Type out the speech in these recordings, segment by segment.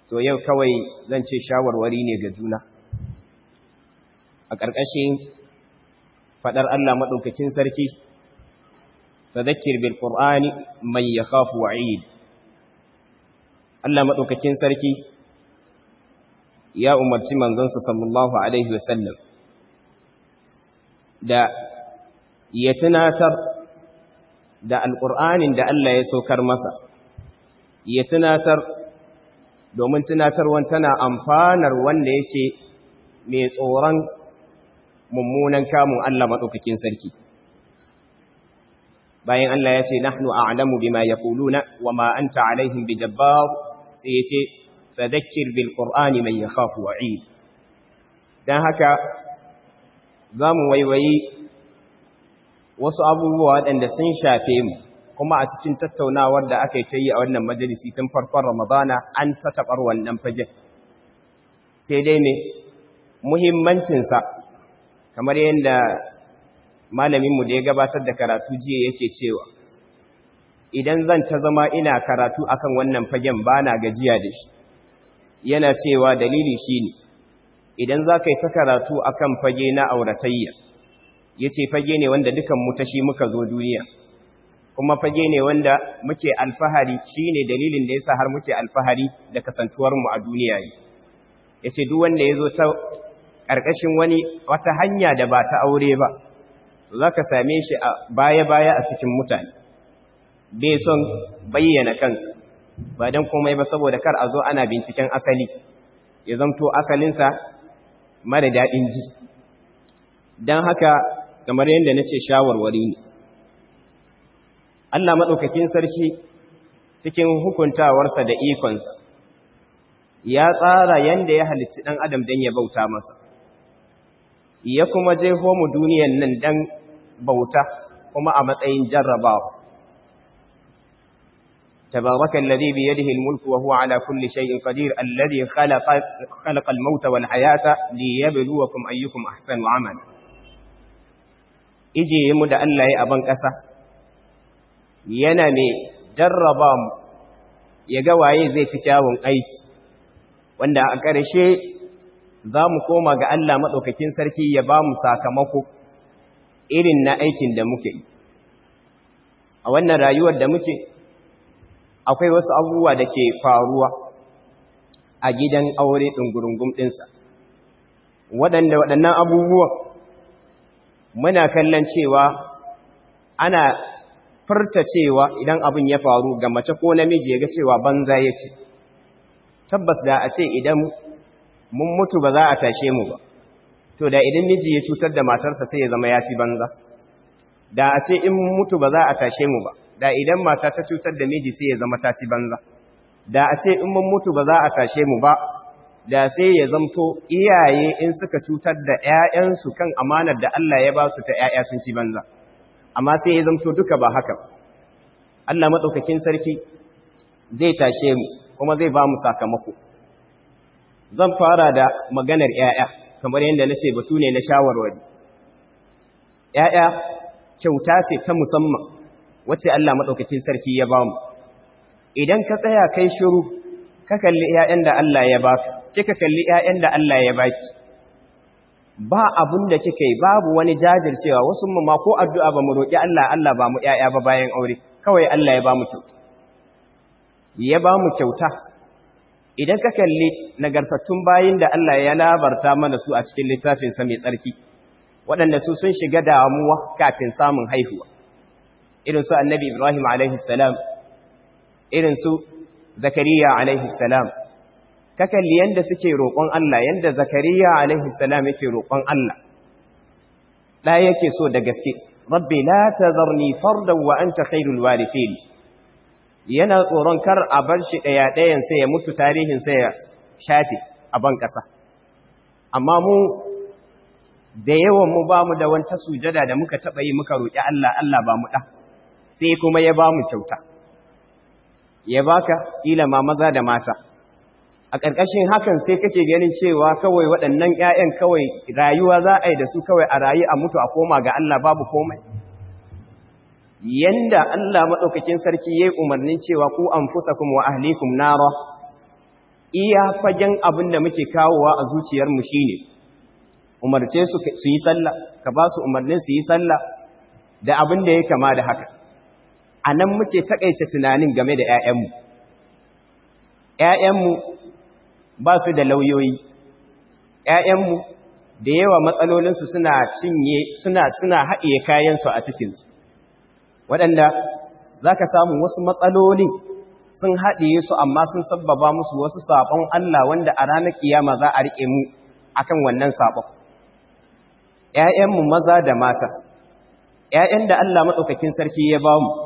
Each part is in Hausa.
to yau kawai zan ce shawarwari ne ga juna a ƙarƙashin faɗar Allah maɗaukakin sarki fadakir bil qur'ani man yakhafu wa'id Allah maɗaukakin sarki ya umarci manzonsa sallallahu alaihi wasallam da ya tunatar da alƙur'anin da Allah ya saukar masa ya tunatar domin tunatarwan tana amfanar wanda yake mai tsoron mummunan kamun Allah maɗaukakin sarki bayan Allah ya ce nahnu a'lamu bima yaquluna wama anta alaihim bijabbar sai ya ce fadhakkir bil qur'ani man yakhafu wa'id dan haka zamu waiwayi wasu abubuwa waɗanda sun shafe mu kuma a cikin tattaunawar da aka yi ta yi a wannan majalisi tun farkon ramadana an ta taɓar wannan fagen sai dai ne muhimmancinsa kamar yadda malaminmu da ya gabatar da karatu jiya yake cewa idan zan ta zama ina karatu akan wannan fagen ba na gajiya da shi yana cewa dalili shi ne idan za ka yi ta karatu akan fage na auratayya ya ce fage ne wanda dukan mu tashi muka zo duniya kuma fage ne wanda muke alfahari shi ne dalilin da ya sa har muke alfahari da kasantuwarmu a duniya ne ya ce duk wanda ya zo ta ƙarƙashin wani wata hanya da ba ta aure ba za ka same shi a baya-baya a cikin mutane bai son bayyana kansa ba don komai ba saboda kar a zo ana binciken asali ya zamto asalinsa mara daɗin ji don haka kamar yadda na ce shawarwari ne Allah maɗaukakin sarki cikin hukuntawarsa da ikonsa ya tsara yadda ya halicci ɗan adam don ya bauta masa ya kuma je mu duniyan nan don bauta kuma a matsayin jarrabawa تبارك الذي بيده الملك وهو على كل شيء قدير الذي خلق خلق الموت والحياة ليبلوكم أيكم أحسن عملا ije mu da Allah ya aban ƙasa yana ne jarraba mu ya ga waye zai fi kyawun aiki wanda a ƙarshe za mu koma ga Allah maɗaukakin sarki ya ba mu sakamako irin na aikin da muke a wannan rayuwar da muke akwai wasu abubuwa da ke faruwa a gidan aure ɗungurungun ɗinsa waɗanda waɗannan abubuwan muna kallon cewa ana furta cewa idan abin ya faru ga mace ko namiji ya ga cewa banza ya ce tabbas da a ce idan mun mutu ba za a tashe mu ba to da idan miji ya cutar da matarsa sai ya zama ya ci banza da a ce in mutu ba za a tashe mu ba da idan mata ta cutar da miji sai ya zama ta ci banza da a ce in mun mutu ba za a tashe mu ba da sai ya zamto iyaye in suka cutar da ƴaƴansu kan amanar da Allah ya ba su ta ƴaƴa sun ci banza amma sai ya zamto duka ba haka Allah madaukakin sarki zai tashe mu kuma zai ba mu sakamako zan fara da maganar ƴaƴa kamar yadda nace batu ne na shawarwari ƴaƴa kyauta ce ta musamman wacce Allah maɗaukakin sarki ya ba mu idan ka tsaya kai shiru ka kalli ‘ya'yan da Allah ya ba kika kalli ‘ya'yan da Allah ya baki ba abun da kika yi babu wani jajircewa wasu mu ma ko addu'a ba mu roƙi Allah Allah ba mu ‘ya'ya ba bayan aure kawai Allah ya ba mu kyauta ya ba mu kyauta idan ka kalli nagartattun bayin da Allah ya labarta mana su a cikin littafinsa mai tsarki waɗanda su sun shiga damuwa kafin samun haihuwa irin su annabi Ibrahim alaihissalam irin su Zakariya alaihissalam ka kalli yanda suke roƙon Allah yanda Zakariya alaihissalam yake roƙon Allah da yake so da gaske rabbi la tazarni fardan wa anta khairul warithin yana tsoron kar a bar shi daya dayan sai ya mutu tarihin sai ya shafe a ban kasa amma mu da yawan mu bamu da wanta sujada da muka taba yi muka roki Allah Allah ba mu da sai kuma ya ba mu kyauta ya baka ila ma maza da mata a ƙarƙashin hakan sai kake ganin cewa kawai waɗannan ƴaƴan kawai rayuwa za a yi da su kawai a rayu a mutu a koma ga Allah babu komai yanda Allah maɗaukakin sarki ya yi umarnin cewa ku an fusa kuma wa ahlikum nara iya fagen abin da muke kawowa a zuciyarmu shi ne umarce su yi sallah ka ba su umarnin su yi sallah da abin da ya kama da haka a nan muke taƙaice tunanin game da ‘ya'yanmu ‘ya'yanmu ba su da lauyoyi ‘ya'yanmu da yawa matsalolinsu suna cinye suna suna haɗiye kayansu a cikinsu waɗanda za ka samu wasu matsalolin sun haɗiye su amma sun sabbaba musu wasu saɓon Allah wanda a ranar kiyama za a riƙe mu akan wannan saɓon ‘ya'yanmu maza da mata ‘ya'yan da Allah maɗaukakin sarki ya ba mu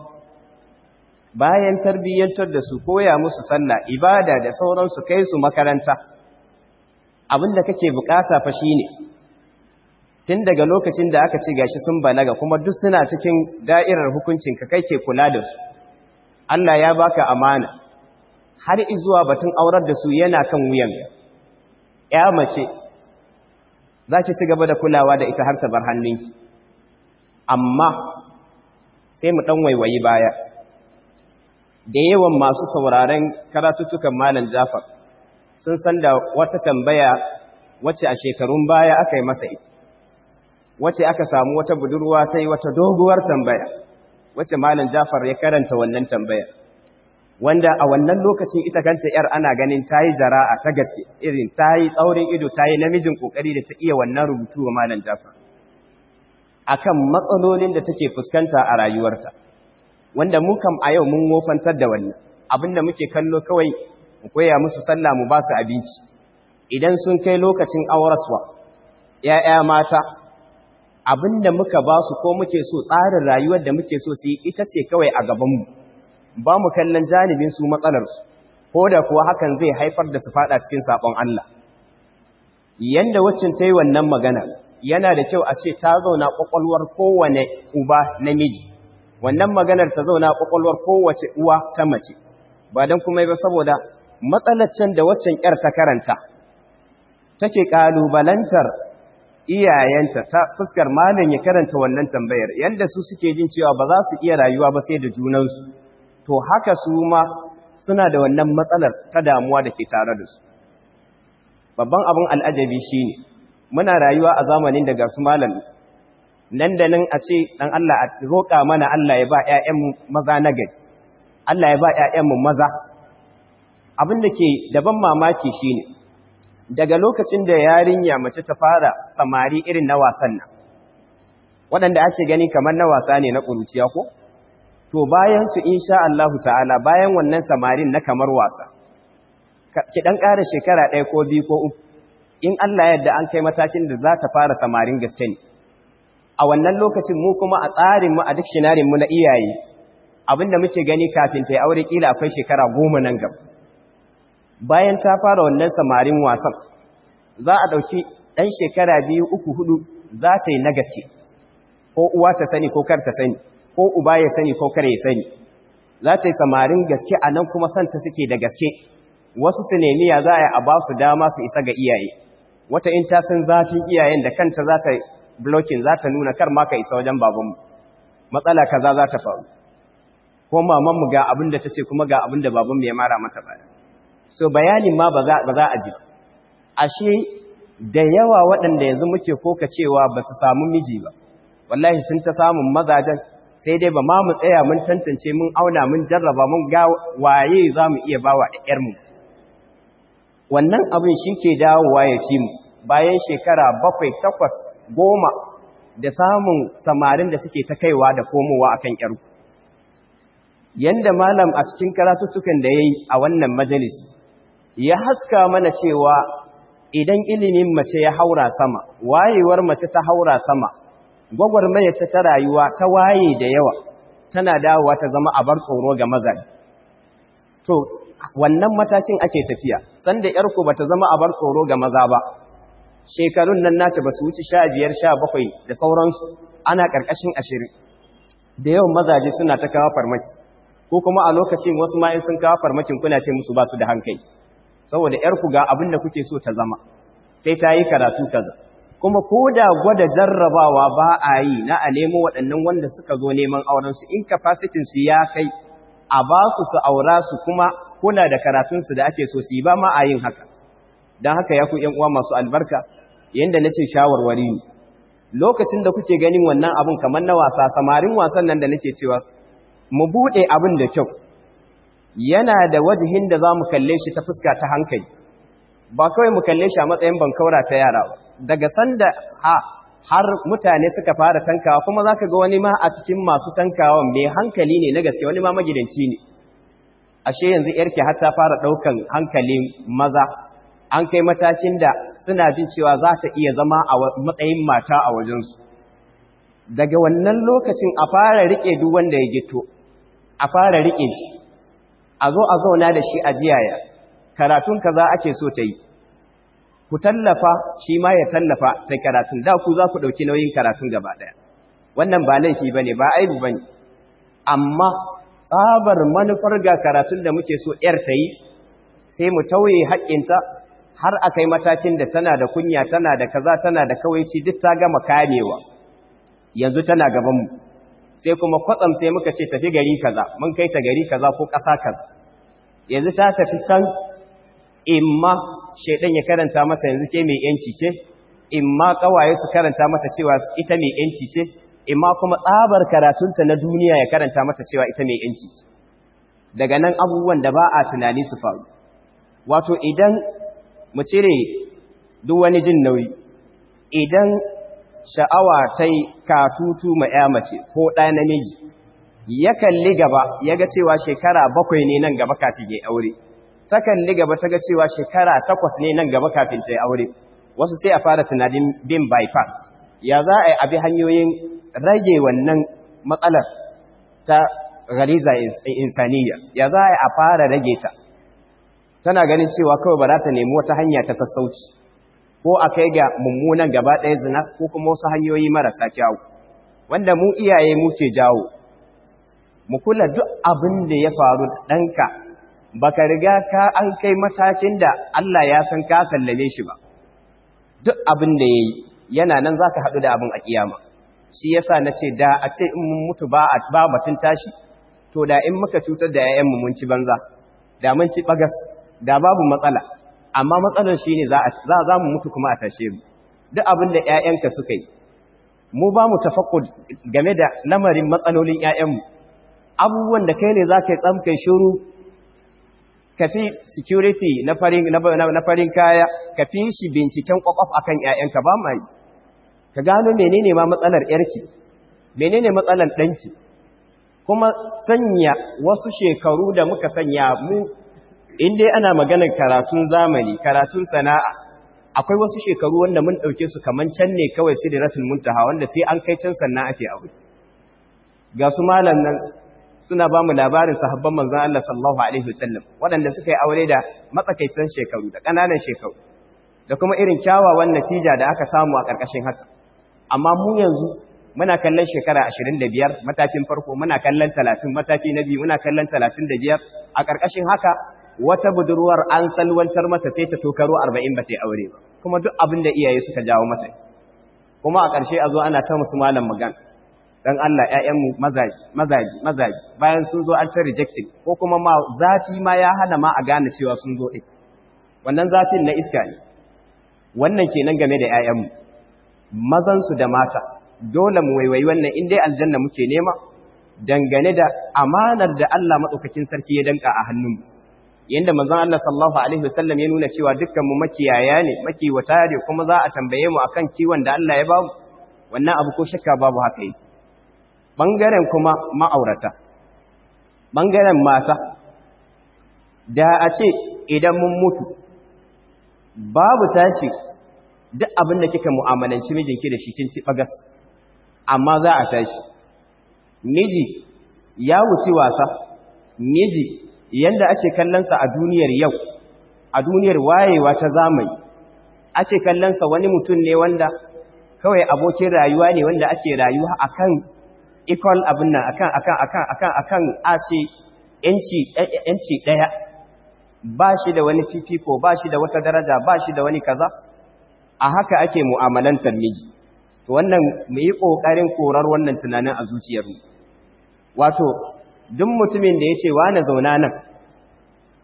bayan tarbiyyantar da su koya musu sallah ibada da sauransu kai su makaranta abinda kake bukata fa shine tun daga lokacin da aka ce gashi sun balaga kuma duk suna cikin da'irar hukuncin ka kai ke kula da su Allah ya baka amana har izuwa batun aurar da su yana kan wuyan ya mace za ki ci gaba da kulawa da ita har ta bar hannunki amma sai mu dan waiwayi baya da yawan masu sauraren karatuttukan malam Jafar sun san da wata tambaya wacce a shekarun baya aka yi masa ita wacce aka samu wata budurwa ta yi wata doguwar tambaya wacce malam Jafar ya karanta wannan tambaya wanda a wannan lokacin ita kanta yar ana ganin ta yi jara'a ta gaske irin ta yi tsaurin ido ta yi namijin kokari da ta iya wannan rubutu wa malam Jafar akan matsalolin da take fuskanta a rayuwarta wanda mu kam a yau mun wofantar da wannan abinda muke kallo kawai mu koya musu sallah mu ba su abinci idan sun kai lokacin auraswa ‘ya'ya mata abinda muka ba su ko muke so tsarin rayuwar da muke so su yi ita ce kawai a gabanmu ba mu kallon janibin su matsalarsu ko da kuwa hakan zai haifar da su fada cikin saƙon Allah yanda waccan ta yi wannan magana yana da kyau a ce ta zauna ƙwaƙwalwar kowane uba namiji wannan maganar ta zauna ƙwaƙwalwar kowace uwa ta mace ba don kuma ba saboda matsalacin da waccan ‘yar ta karanta take ƙalubalantar iyayenta ta fuskar malin ya karanta wannan tambayar yadda su suke jin cewa ba za su iya rayuwa ba sai da junansu to haka su ma suna da wannan matsalar ta damuwa da ke tare da su babban abin al'ajabi shi ne muna rayuwa a zamanin da ga su malami nan da nan a ce ɗan Allah a roƙa mana Allah ya ba ‘ya'yanmu maza na gari Allah ya ba ‘ya'yanmu maza abin da ke daban mamaki shi ne daga lokacin da yarinya mace ta fara samari irin na wasan nan waɗanda ake gani kamar na wasa ne na ƙuruciya ko to bayan su insha Allahu ta'ala bayan wannan samarin na kamar wasa ki dan ƙara shekara ɗaya ko biyu ko uku in Allah yadda an kai matakin da za ta fara samarin gaske ne a wannan lokacin mu kuma a tsarin mu a dictionary mu na iyaye abinda muke gani kafin ta yi aure kila akwai shekara goma nan gaba bayan ta fara wannan samarin wasan za a ɗauki ɗan shekara biyu uku hudu za ta yi na gaske ko uwa ta sani ko kar ta sani ko uba ya sani ko kar ya sani za ta yi samarin gaske a nan kuma santa suke da gaske wasu su nemi ya za a yi a ba su dama su isa ga iyaye wata in ta san zafin iyayen da kanta za ta blocking za ta nuna kar ma ka isa wajen babanmu matsala kaza za ta faru ko mamanmu ga abin da ta ce kuma ga abin da babanmu ya mara mata baya so bayanin ma ba za a ji ashe da yawa waɗanda yanzu muke koka cewa ba su samu miji ba wallahi sun ta samun mazajen sai dai ba ma mu tsaya mun tantance mun auna mun jarraba mun ga waye za mu iya bawa ƴarmu wannan abin shi ke dawowa ya ci mu bayan shekara bakwai takwas goma da samun samarin da suke ta kaiwa da komowa akan ƴarku yanda malam a cikin karatuttukan da ya yi a wannan majalis ya haska mana cewa idan ilimin mace ya haura sama wayewar mace ta haura sama gwagwarmayar ta ta rayuwa ta waye da yawa tana dawowa ta zama abar tsoro ga mazaje to wannan matakin ake tafiya sanda yarku bata zama abar tsoro ga maza ba shekarun nan nata ba su wuce 15 17 da sauransu ana karkashin 20 da yawan mazaje suna ta kawo farmaki ko kuma a lokacin wasu ma'in sun kawo farmakin kuna ce musu ba su da hankali saboda ‘yarku ga abin da kuke so ta zama sai ta yi karatu kaza kuma ko da gwada jarrabawa ba a yi na a nemo waɗannan wanda suka zo neman aurensu in su ya kai a ba su su aura su kuma kula da karatunsu da ake so su yi ba ma a yin haka don haka ya ku ‘yan uwa masu albarka yadda na ce shawarwari ne lokacin da kuke ganin wannan abin kamar na wasa samarin wasan nan da nake cewa mu buɗe abin da kyau yana da wajihin da za mu kalle shi ta fuska ta hankali ba kawai mu kalle shi a matsayin bankaura ta yara ba daga sanda ha har mutane suka fara tankawa kuma za ka ga wani ma a cikin masu tankawa mai hankali ne na gaske wani ma magidanci ne ashe yanzu yarki har ta fara ɗaukan hankalin maza an kai matakin da suna jin cewa za ta iya zama a matsayin mata a wajensu daga wannan lokacin a fara riƙe duk wanda ya gito a fara riƙe shi a zo a zauna da shi a jiyaya karatun kaza ake so ta yi ku tallafa shi ma ya tallafa ta karatun da ku za ku ɗauki nauyin karatun gaba ɗaya wannan ba laifi ba ne ba aibu ba ne amma tsabar manufar ga karatun da muke so ‘yar ta yi sai mu tauye haƙƙinta har a kai matakin da tana da kunya tana da kaza tana da kawaici duk ta gama kamewa yanzu tana gabanmu sai kuma kwatsam sai muka ce tafi gari kaza mun kai ta gari kaza ko ƙasa kaza yanzu ta tafi can imma shaidan ya karanta mata yanzu ke mai yanci ce imma kawaye su karanta mata cewa ita mai yanci ce imma kuma tsabar karatunta na duniya ya karanta mata cewa ita mai yanci ce daga nan abubuwan da ba a tunani su faru wato idan mu cire duk wani jin nauyi idan sha'awa ta yi katutu ma ya mace ko ɗa namiji ya kalli gaba ya ga cewa shekara bakwai ne nan gaba kafin ya aure ta kalli gaba ta ga cewa shekara takwas ne nan gaba kafin ta yi aure wasu sai a fara tunanin bin bypass ya za a yi abi hanyoyin rage wannan matsalar ta gariza insaniya ya za a yi a fara rage ta tana ganin cewa kawai ba za ta nemi wata hanya ta sassauci ko a kai ga mummunan gaba ɗaya zina ko kuma wasu hanyoyi marasa kyawu wanda mu iyaye muke jawo mu kula duk abin da ya faru ɗanka baka riga ka an kai matakin da Allah ya san ka sallame shi ba duk abin da ya yi yana nan za ka haɗu da abin a ƙiyama shi yasa na ce da a ce in mun mutu ba batun tashi to da in muka cutar da 'ya'yanmu mun ci banza da mun ci bagas da babu matsala amma matsalar shi ne za mu mutu kuma a tashe mu duk abin da 'ya'yanka suka yi mu ba mu tafakkud game da lamarin matsalolin 'ya'yanmu abubuwan da kai ne za ka yi tsamkai shuru ka fi security na farin kaya ka fi shi binciken kwakwaf a kan 'ya'yanka ba ma yi ka gano menene ma matsalar 'yarki menene matsalar ɗanki kuma sanya wasu shekaru da muka sanya mu inda ana maganar karatun zamani karatun sana'a akwai wasu shekaru wanda mun ɗauke su kaman can ne kawai sidratul muntaha wanda sai an kai can sannan ake abu ga su malam nan suna ba mu labarin sahabban manzon Allah sallallahu alaihi wasallam waɗanda suka yi aure da matsakaitan shekaru da ƙananan shekaru da kuma irin kyawawan natija da aka samu a ƙarƙashin haka amma mu yanzu muna kallon shekara 25 matakin farko muna kallon 30 mataki na biyu muna kallon 35 a ƙarƙashin haka wata budurwar an salwantar mata sai ta tokaro 40 ba ta aure ba kuma duk abin da iyaye suka jawo mata kuma a ƙarshe a zo ana ta musu malam magana dan Allah ƴaƴanmu mazaji mazaji mazaji bayan sun zo an ta rejecting ko kuma ma zafi ma ya hana ma a gane cewa sun zo ɗin wannan zafin na iska ne wannan kenan game da ƴaƴanmu mazan su da mata dole mu waiwayi wannan in dai aljanna muke nema dangane da amanar da Allah madaukakin sarki ya danka a hannunmu yanda manzon Allah sallallahu alaihi wasallam ya nuna cewa dukkan mu makiyaya ne makiwata ne kuma za a tambaye mu akan kiwon da Allah ya bamu wannan abu ko shakka babu haka yake bangaren kuma ma'aurata bangaren mata da a ce idan mun mutu babu tashi duk abin da kika mu'amalanci mijinki da shi kin ci bagas amma za a tashi miji ya wuce wasa miji yanda ake kallonsa a duniyar yau a duniyar wayewa ta zamani ake kallonsa wani mutum ne wanda kawai abokin rayuwa ne wanda ake rayuwa akan equal abin nan akan akan akan akan akan a ce yanci yanci daya ba shi da wani fifiko ba shi da wata daraja ba shi da wani kaza a haka ake mu'amalantar miji to wannan mu yi kokarin korar wannan tunanin a zuciyarmu wato duk mutumin da yace wani zauna nan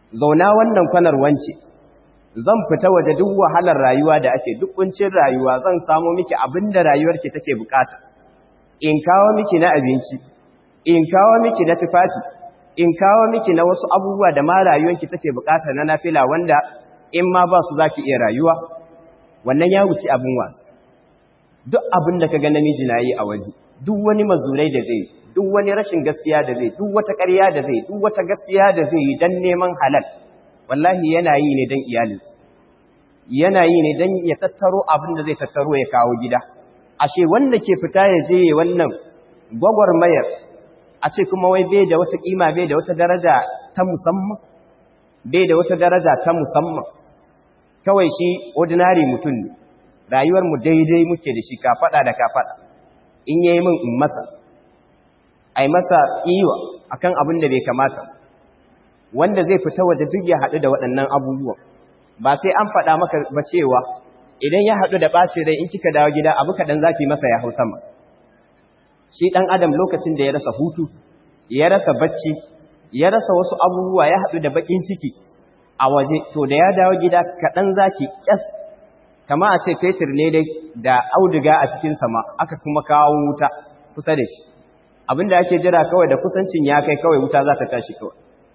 zauna wannan kwanar wance zan fita waje duk wahalar rayuwa da ake duk kuncin rayuwa zan samu miki abin da rayuwarki take bukata in kawo miki na abinci in kawo miki na tufafi in kawo miki na wasu abubuwa da ma rayuwarki take bukata na nafila wanda in ma ba su zaki iya rayuwa wannan ya wuce abin wasa duk abin da kaga namiji na yi a waje duk wani mazurai da zai duk wani rashin gaskiya da zai duk wata ƙarya da zai duk wata gaskiya da zai yi dan neman halal wallahi yana yi ne dan iyalinsa yana yi ne dan ya tattaro abin da zai tattaro ya kawo gida ashe wanda ke fita ya je wannan gwagwarmayar a ce kuma wai bai da wata kima bai da wata daraja ta musamman bai da wata daraja ta musamman kawai shi ordinary mutum ne rayuwar mu daidai muke da shi ka fada da ka fada in yayi min in masa ai masa iwa akan abin da bai kamata wanda zai fita waje duk ya haɗu da waɗannan abubuwan ba sai an faɗa maka ba cewa idan ya haɗu da ɓacin rai in kika dawo gida abu kaɗan zafi masa ya hau sama shi ɗan adam lokacin da ya rasa hutu ya rasa bacci ya rasa wasu abubuwa ya haɗu da baƙin ciki a waje to da ya dawo gida kaɗan zaki ƙyas kama a ce fetur ne dai da auduga a cikin sama aka kuma kawo wuta kusa da shi abinda ake jira kawai da kusancin ya kai kawai wuta za ta tashi kawai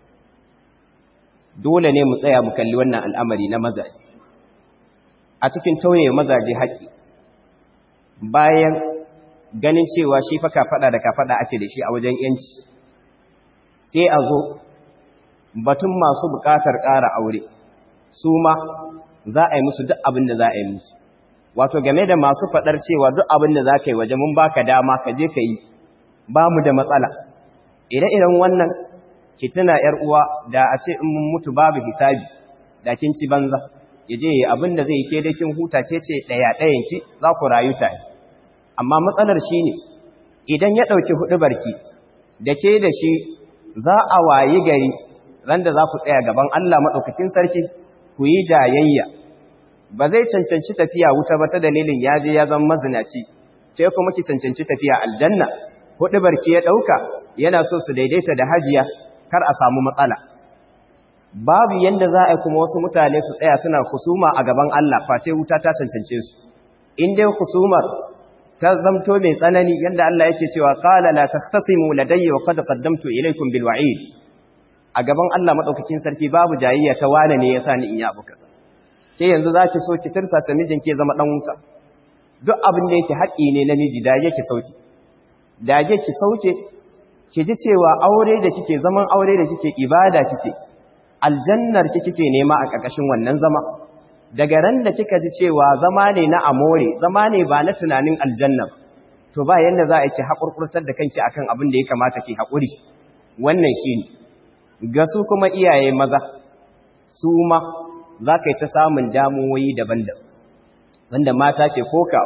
dole ne mu tsaya mu kalli wannan al'amari na mazaje a cikin tauye mazaje haƙƙi bayan ganin cewa shi fa kafaɗa da kafaɗa ake da shi a wajen yanci sai a zo batun masu buƙatar ƙara aure su ma za a yi musu duk abin da za a yi musu wato game da masu faɗar cewa duk abin da za ka yi waje mun baka dama ka je ka yi ba mu da matsala ire-iren wannan ki tuna ‘yar uwa da a ce in mun mutu babu hisabi da kin ci banza ya je abin da zai ke da kin huta ce ce ɗaya ɗayan ki za ku rayu tare amma matsalar shi ne idan ya ɗauki huɗu barki da ke da shi za a wayi gari ran da za ku tsaya gaban Allah maɗaukakin sarki ku yi jayayya ba zai cancanci tafiya wuta ba ta dalilin ya je ya zama mazinaci sai kuma ki cancanci tafiya aljanna huɗu barki ya ɗauka yana so su daidaita da hajiya kar a samu matsala babu yanda za a yi kuma wasu mutane su tsaya suna kusuma a gaban Allah face wuta ta cancance su in dai kusumar ta zamto mai tsanani yanda Allah yake cewa qala la tahtasimu ladayya wa qad qaddamtu ilaykum bil wa'id a gaban Allah madaukakin sarki babu jayayya ta wane ne yasa ni in yi abu kaza ke yanzu zaki so ki tirsa sa mijin ke zama dan wuta duk abin da yake haƙi ne namiji da yake sauki da yake sauke ki ji cewa aure da kike zaman aure da kike ibada kike aljannar ki kike nema a ƙarƙashin wannan zama daga ran da kika ji cewa zama ne na amore zama ne ba na tunanin aljanna to ba yanda za a ki haƙurƙurtar da kanki akan abin da ya kamata ki haƙuri wannan shine ga su kuma iyaye maza su ma za ka yi ta samun damuwoyi daban-daban wanda mata ke koka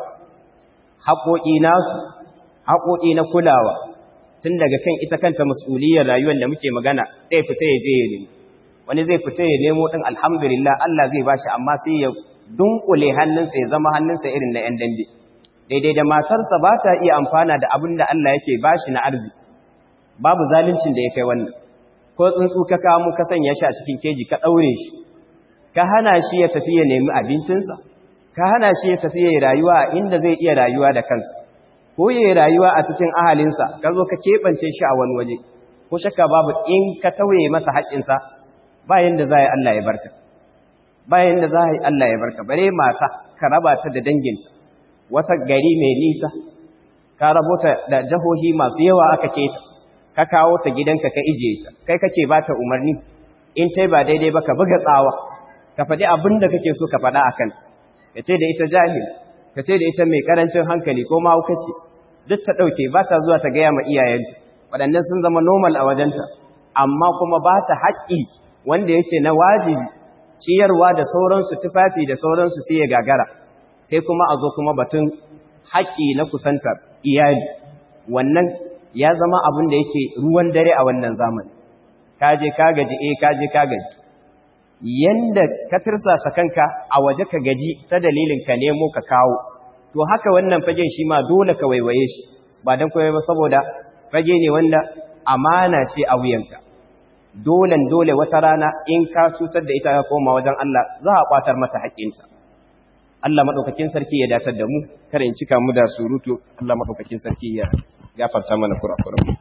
haƙoƙi nasu haƙoƙi na kulawa tun daga kan ita kanta mas'uliyar rayuwar da muke magana zai fita ya je ya nemo wani zai fita ya nemo din alhamdulillah Allah zai bashi amma sai ya dunkule hannunsa ya zama hannunsa irin na 'yan dambe daidai da matarsa ba ta iya amfana da abin da Allah yake bashi na arziki babu zaluncin da ya kai wannan ko tsuntsu ka kawo ka sanya shi a cikin keji ka daure shi ka hana shi ya tafi ya nemi abincinsa ka hana shi ya tafi ya rayuwa inda zai iya rayuwa da kansa ko ya rayuwa a cikin ahalinsa ka zo ka keɓance shi a wani waje ko shakka babu in ka tauye masa haƙƙinsa bayan da za a yi Allah ya barka bayan da za a yi Allah ya barka bare mata ka raba ta da danginta wata gari mai nisa ka rabo ta da jahohi masu yawa aka keta ka kawo ta gidanka ka ije ta kai kake ba ta umarni in tai ba daidai ba ka buga tsawa ka faɗi abin da kake so ka faɗa a kanta ka ce da ita jahil ka ce da ita mai ƙarancin hankali ko mahaukaci duk ta ɗauke ba ta zuwa ta gaya ma iyayenta waɗannan sun zama normal a wajenta amma kuma ba ta haƙƙi wanda yake na wajibi ciyarwa da sauransu tufafi da sauransu sai ya gagara sai kuma a zo kuma batun haƙƙi na kusantar iyali wannan ya zama abin da yake ruwan dare a wannan zamani kaje ka gaji eh kaje ka gaji yanda ka tirsasa kanka a waje ka gaji ta dalilin ka nemo ka kawo to haka wannan fagen shi ma dole ka waiwaye shi ba dan koyi ba saboda fage ne wanda amana ce a wuyanka dolen dole wata rana in ka cutar da ita ka koma wajen Allah za a kwatar mata haƙƙinta Allah madaukakin sarki ya datar da mu kar in cika mu da surutu Allah madaukakin sarki ya gafarta mana kurakuran